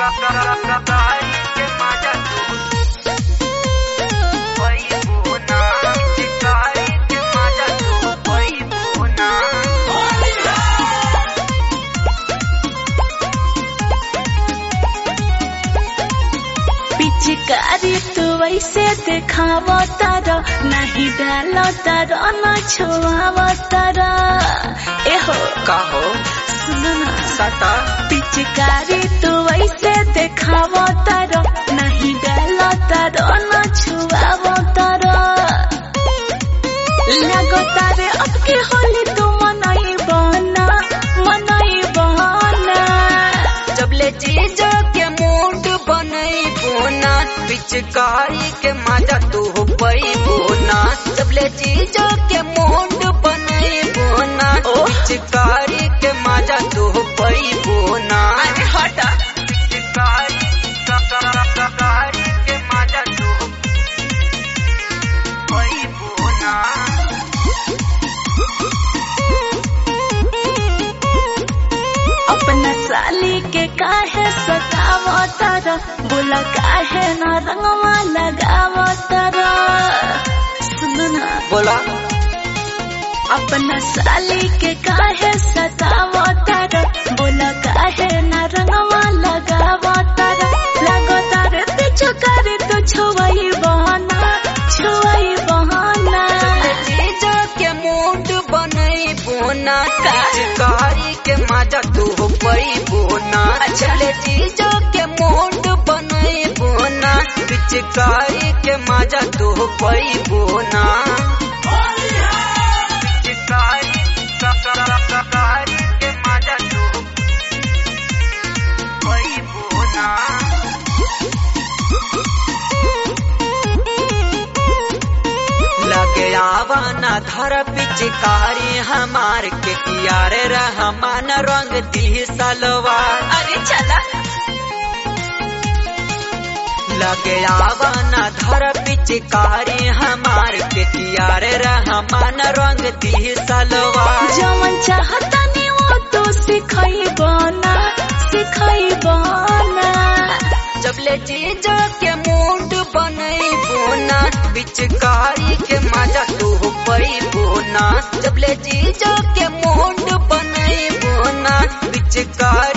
पिचकारी तू वैसे देखाव तर नहीं डाल तर न छुआव तर एहो का हो सुन ना सटा पिचकारी तू वैसे देखाव तर नहीं डाल तर न छुआव तर लगो तारे अब के होली तू मनाई बना मनाई बना जब ले जीजो के मूड बनई बोना पिचकारी के मजा तू हो पई बोना जब ले जीजो के मूड बनई बोना ओह। पिचकारी के मजा तू हो पई बोना अरे हटा पिचकारी पिचकारी के मजा तू हो पई बोना अपना साली के काहे सताव तर बोला काहे न रंगवा लगाव तर सुन ना बोला अपना साली के काहे सताव तर बोला काहे न रंगवा लगाव तर लगो तर पीछे करे तो छुआई बहाना छुआई बहाना जीजा के मूड बनई बोना पिचकारी के मजा तू हो पई बोना चले जीजा के मूड बनई बोना पिचकारी के मजा तू हो पई बोना पिचकारी पिचकारी के मजा तू हो पई बोना लगे आवाना धर पिचकारी हमार के कियारे रहमान रंग दी सलवार अरे चला लगे आवाना धर पिचकारी हमार के कियारे रहमान रंग दी सलवार जवन चाहता नहीं वो तो सिखाई बना सिखाई बना जब ले जीजो के मूड बनई बोना पिचकारी के मजा तू हो पई बोना जब ले जीजो के मूड बनई बोना पिचकारी